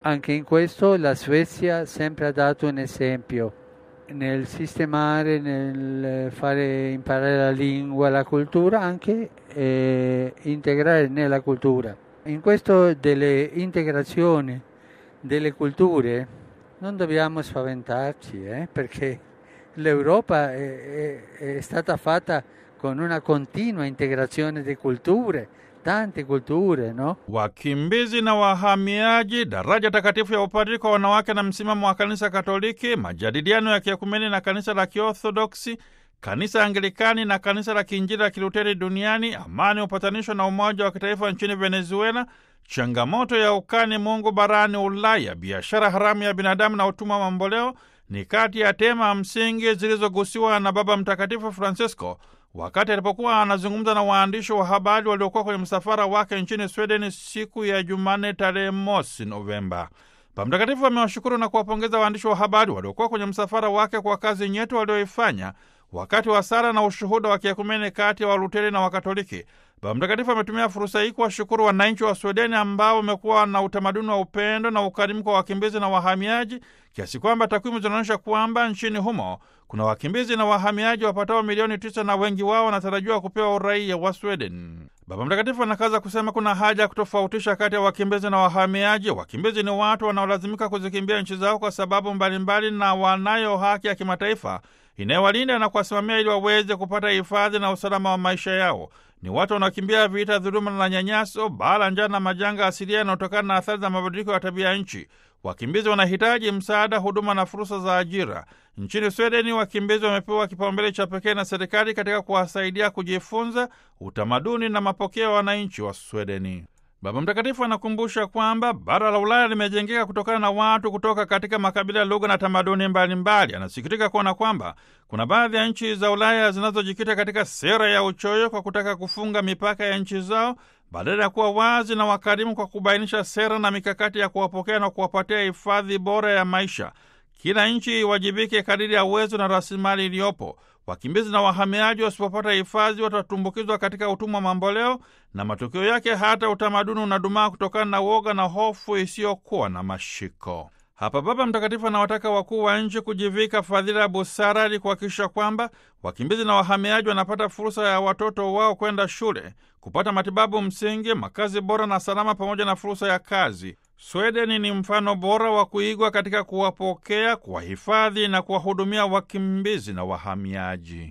Anche in questo la Svezia sempre ha dato un esempio nel sistemare, nel fare imparare la lingua, la cultura, anche eh, integrare nella cultura. In questo delle integrazioni delle culture non dobbiamo spaventarci, eh, perché l'Europa è, è, è stata fatta con una continua integrazione di culture, tante kulture no? Wakimbizi na wahamiaji, daraja takatifu ya upadri kwa wanawake na msimamo wa kanisa Katoliki, majadiliano ya kiekumeni na kanisa la Kiorthodoksi, kanisa Anglikani na kanisa la Kiinjili la Kiluteri duniani, amani, upatanisho na umoja wa kitaifa nchini Venezuela, changamoto ya ukani Mungu barani Ulaya, biashara haramu ya binadamu na utumwa mamboleo ni kati ya tema msingi zilizogusiwa na Baba Mtakatifu Francisco wakati alipokuwa anazungumza na waandishi wa habari waliokuwa kwenye msafara wake nchini Sweden siku ya Jumanne tarehe mosi Novemba. Baba Mtakatifu amewashukuru na kuwapongeza waandishi wa habari waliokuwa kwenye msafara wake kwa kazi nyetu walioifanya wakati wa sala na ushuhuda wa kiekumene kati ya Waluteri na Wakatoliki. Baba Mtakatifu ametumia fursa hii kuwashukuru wananchi wa Swedeni ambao wamekuwa na utamaduni wa upendo na ukarimu kwa wakimbizi na wahamiaji, kiasi kwamba takwimu zinaonyesha kwamba nchini humo kuna wakimbizi na wahamiaji wapatao milioni tisa na wengi wao wanatarajiwa kupewa uraia wa Sweden. Baba Mtakatifu anakaza kusema kuna haja ya kutofautisha kati ya wakimbizi na wahamiaji. Wakimbizi ni watu wanaolazimika kuzikimbia nchi zao kwa sababu mbalimbali, na wanayo haki ya kimataifa inayowalinda na kuwasimamia ili waweze kupata hifadhi na usalama wa maisha yao. Ni watu wanaokimbia vita, dhuluma na nyanyaso, bala, njaa na majanga asilia yanayotokana na athari za mabadiliko ya tabia ya nchi. Wakimbizi wanahitaji msaada, huduma na fursa za ajira. Nchini Swedeni, wakimbizi wamepewa kipaumbele cha pekee na serikali katika kuwasaidia kujifunza utamaduni na mapokeo ya wananchi wa Swedeni. Baba Mtakatifu anakumbusha kwamba bara la Ulaya limejengeka kutokana na watu kutoka katika makabila, lugha na tamaduni mbalimbali. Anasikitika kuona kwamba kuna baadhi ya nchi za Ulaya zinazojikita katika sera ya uchoyo kwa kutaka kufunga mipaka ya nchi zao badala ya kuwa wazi na wakarimu kwa kubainisha sera na mikakati ya kuwapokea na kuwapatia hifadhi bora ya maisha. Kila nchi iwajibike kadiri ya uwezo na rasilimali iliyopo. Wakimbizi na wahamiaji wasipopata hifadhi watatumbukizwa katika utumwa mamboleo, na matokeo yake hata utamaduni unadumaa kutokana na uoga na hofu isiyokuwa na mashiko. Hapa Baba Mtakatifu anawataka wakuu wa nchi kujivika fadhila ya busara ili kuhakikisha kwamba wakimbizi na wahamiaji wanapata fursa ya watoto wao kwenda shule, kupata matibabu msingi, makazi bora na salama, pamoja na fursa ya kazi. Swedeni ni mfano bora wa kuigwa katika kuwapokea, kuwahifadhi na kuwahudumia wakimbizi na wahamiaji.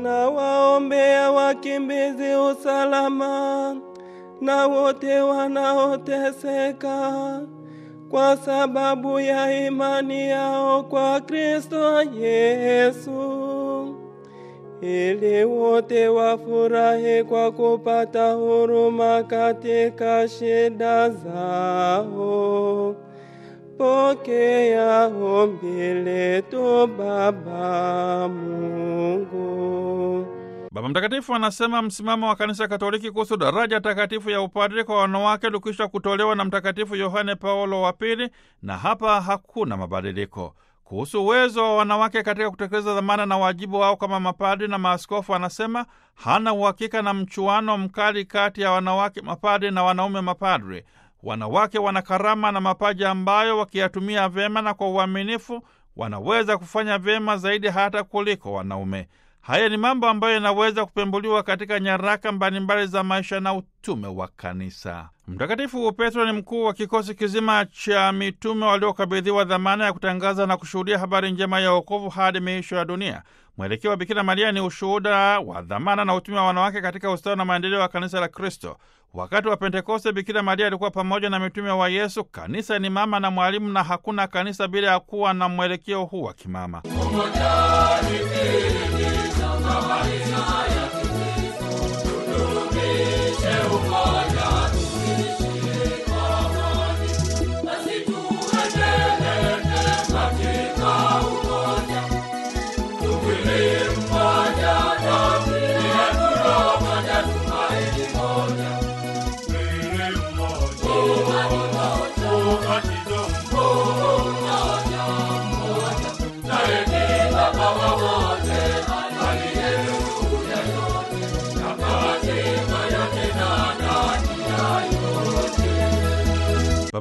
Tunawaombea wakimbizi usalama na wote wanaoteseka kwa sababu ya imani yao kwa Kristo Yesu, ili wote wafurahi kwa kupata huruma katika shida zao. Pokea ombi letu, Baba Mungu. Baba Mtakatifu anasema msimamo wa Kanisa Katoliki kuhusu daraja takatifu ya upadre kwa wanawake ulikwisha kutolewa na Mtakatifu Yohane Paulo wa Pili, na hapa hakuna mabadiliko. Kuhusu uwezo wa wanawake katika kutekeleza dhamana na wajibu wao kama mapadri na maaskofu, anasema hana uhakika na mchuano mkali kati ya wanawake mapadri na wanaume mapadri. Wanawake wana karama na mapaji ambayo wakiyatumia vyema na kwa uaminifu wanaweza kufanya vyema zaidi hata kuliko wanaume. Haya ni mambo ambayo yanaweza kupembuliwa katika nyaraka mbalimbali za maisha na utume wa Kanisa. Mtakatifu Petro ni mkuu wa kikosi kizima cha mitume waliokabidhiwa dhamana ya kutangaza na kushuhudia habari njema ya wokovu hadi miisho ya dunia. Mwelekeo wa Bikira Maria ni ushuhuda wa dhamana na utume wa wanawake katika ustawi na maendeleo ya kanisa la Kristo. Wakati wa Pentekoste, Bikira Maria alikuwa pamoja na mitume wa Yesu. Kanisa ni mama na mwalimu, na hakuna kanisa bila ya kuwa na mwelekeo huu wa kimama.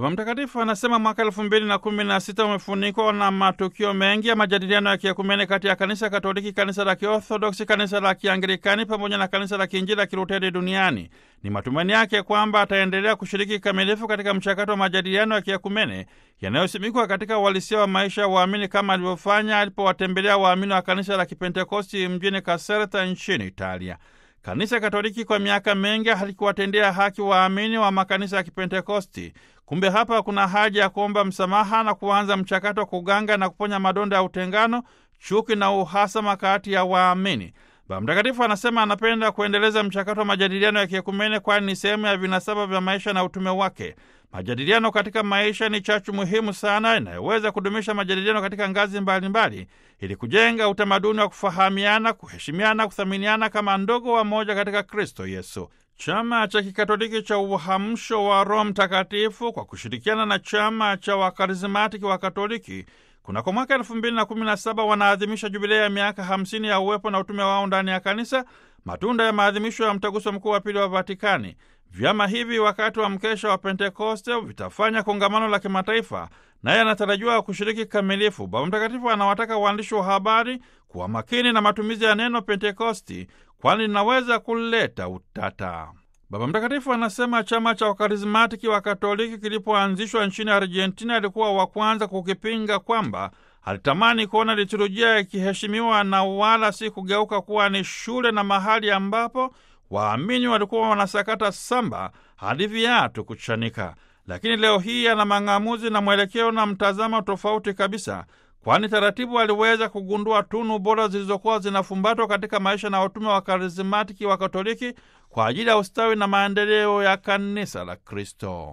Baba Mtakatifu anasema mwaka elfu mbili na kumi na sita umefunikwa na matukio mengi ya majadiliano ya kiekumene kati ya kanisa Katoliki, kanisa la Kiorthodoksi, kanisa la Kianglikani pamoja na kanisa la Kiinjili la Kiluteri duniani. Ni matumaini yake kwamba ataendelea kushiriki kikamilifu katika mchakato wa majadiliano ya kiekumene yanayosimikwa katika uhalisia wa maisha ya waamini kama alivyofanya alipowatembelea waamini wa kanisa la Kipentekosti mjini Caserta nchini Italia. Kanisa Katoliki kwa miaka mengi halikuwatendea haki waamini wa makanisa ya Kipentekosti. Kumbe hapa kuna haja ya kuomba msamaha na kuanza mchakato wa kuganga na kuponya madonda ya utengano, chuki na uhasama kati ya waamini. Baba Mtakatifu anasema anapenda kuendeleza mchakato wa majadiliano ya kiekumene, kwani ni sehemu ya vinasaba vya maisha na utume wake. Majadiliano katika maisha ni chachu muhimu sana inayoweza kudumisha majadiliano katika ngazi mbalimbali mbali, ili kujenga utamaduni wa kufahamiana, kuheshimiana, kuthaminiana kama ndugu wa moja katika Kristo Yesu. Chama cha Kikatoliki cha Uhamsho wa Roho Mtakatifu kwa kushirikiana na chama cha Wakarismatiki wa Katoliki kunako mwaka elfu mbili na kumi na saba wanaadhimisha jubilei ya miaka hamsini ya uwepo na utume wao ndani ya kanisa, matunda ya maadhimisho ya mtaguso mkuu wa pili wa Vatikani. Vyama hivi wakati wa mkesha wa Pentekoste vitafanya kongamano la kimataifa, naye anatarajiwa kushiriki kikamilifu. Baba Mtakatifu anawataka waandishi wa habari kuwa makini na matumizi ya neno Pentekosti, kwani linaweza kuleta utata. Baba Mtakatifu anasema chama cha Wakarismatiki wa Katoliki kilipoanzishwa nchini Argentina alikuwa wa kwanza kukipinga, kwamba alitamani kuona liturujia ikiheshimiwa na wala si kugeuka kuwa ni shule na mahali ambapo waamini walikuwa wanasakata samba hadi viatu kuchanika. Lakini leo hii ana mang'amuzi na mwelekeo na mtazamo tofauti kabisa, kwani taratibu aliweza kugundua tunu bora zilizokuwa zinafumbatwa katika maisha na utume wa karismatiki wa Katoliki kwa ajili ya ustawi na maendeleo ya kanisa la Kristo.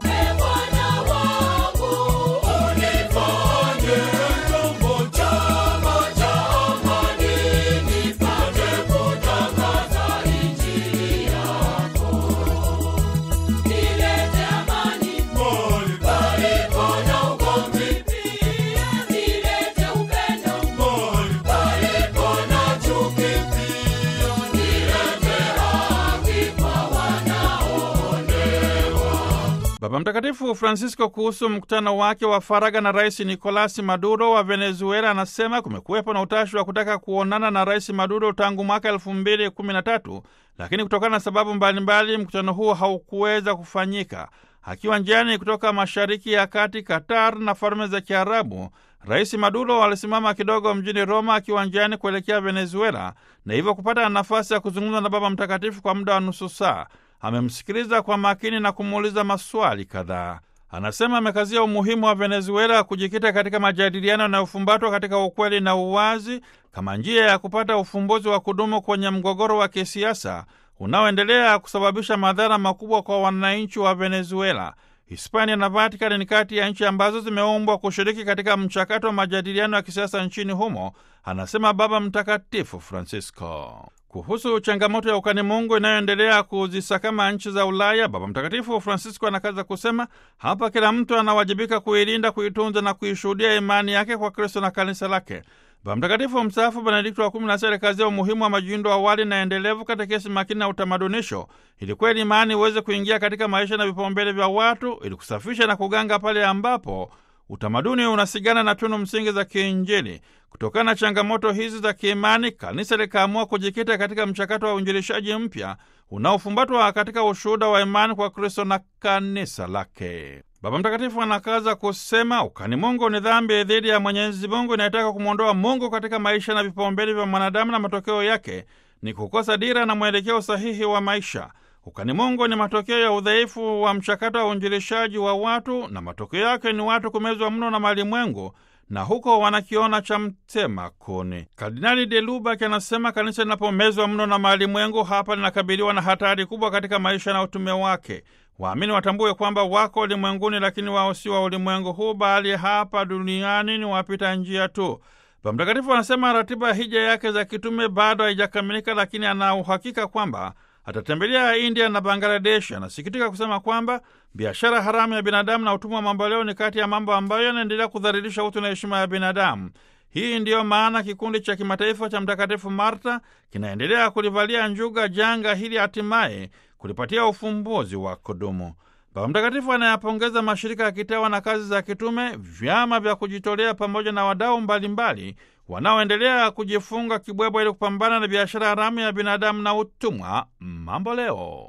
Baba Mtakatifu Francisco kuhusu mkutano wake wa faragha na Rais Nicolasi Maduro wa Venezuela anasema kumekuwepo na utashi wa kutaka kuonana na Rais Maduro tangu mwaka elfu mbili kumi na tatu, lakini kutokana na sababu mbalimbali mkutano huo haukuweza kufanyika. Akiwa njiani kutoka Mashariki ya Kati, Qatar na Falme za Kiarabu, Rais Maduro alisimama kidogo mjini Roma akiwa njiani kuelekea Venezuela na hivyo kupata nafasi ya kuzungumza na Baba Mtakatifu kwa muda wa nusu saa. Amemsikiliza kwa makini na kumuuliza maswali kadhaa. Anasema amekazia umuhimu wa Venezuela kujikita katika majadiliano yanayofumbatwa katika ukweli na uwazi kama njia ya kupata ufumbuzi wa kudumu kwenye mgogoro wa kisiasa unaoendelea kusababisha madhara makubwa kwa wananchi wa Venezuela. Hispania na Vatikani ni kati ya nchi ambazo zimeumbwa kushiriki katika mchakato wa majadiliano ya kisiasa nchini humo, anasema Baba Mtakatifu Francisco. Kuhusu changamoto ya ukani Mungu inayoendelea kuzisakama nchi za Ulaya, Baba Mtakatifu Francisco anakaza kusema, hapa kila mtu anawajibika kuilinda, kuitunza na kuishuhudia imani yake kwa Kristo na kanisa lake. Baba Mtakatifu mstaafu Benedikto wa kumi na sita alikazia umuhimu wa majiundo awali na endelevu katekesi makini na utamadunisho, ili kweli imani iweze kuingia katika maisha na vipaumbele vya watu, ili kusafisha na kuganga pale ambapo utamaduni unasigana na tunu msingi za kiinjili. Kutokana na changamoto hizi za kiimani, kanisa likaamua kujikita katika mchakato wa uinjilishaji mpya unaofumbatwa katika ushuhuda wa imani kwa Kristo na kanisa lake. Baba Mtakatifu anakaza kusema ukani Mungu ni dhambi dhidi ya Mwenyezi Mungu inayotaka kumwondoa Mungu katika maisha na vipaumbele vya mwanadamu, na matokeo yake ni kukosa dira na mwelekeo sahihi wa maisha. Ukani Mungu ni matokeo ya udhaifu wa mchakato wa uinjilishaji wa watu, na matokeo yake ni watu kumezwa mno na malimwengu na huko wanakiona cha mtema kuni. Kardinali de Lubak anasema kanisa linapomezwa mno na malimwengu, hapa linakabiliwa na hatari kubwa katika maisha na utume wake. Waamini watambue kwamba wako ulimwenguni, lakini wao si wa ulimwengu huu, bali hapa duniani ni wapita njia tu. Baba Mtakatifu anasema ratiba ya hija yake za kitume bado haijakamilika, lakini ana uhakika kwamba atatembelea India na Bangladesh. Anasikitika kusema kwamba biashara haramu ya binadamu na utumwa wa mamboleo ni kati ya mambo ambayo yanaendelea kudhalilisha utu na heshima ya binadamu. Hii ndiyo maana kikundi cha kimataifa cha Mtakatifu Marta kinaendelea kulivalia njuga janga hili, hatimaye kulipatia ufumbuzi wa kudumu. Baba Mtakatifu anayapongeza mashirika ya kitawa na kazi za kitume, vyama vya kujitolea pamoja na wadau mbalimbali wanaoendelea kujifunga kibwebwa ili kupambana na biashara haramu ya binadamu na utumwa mambo leo.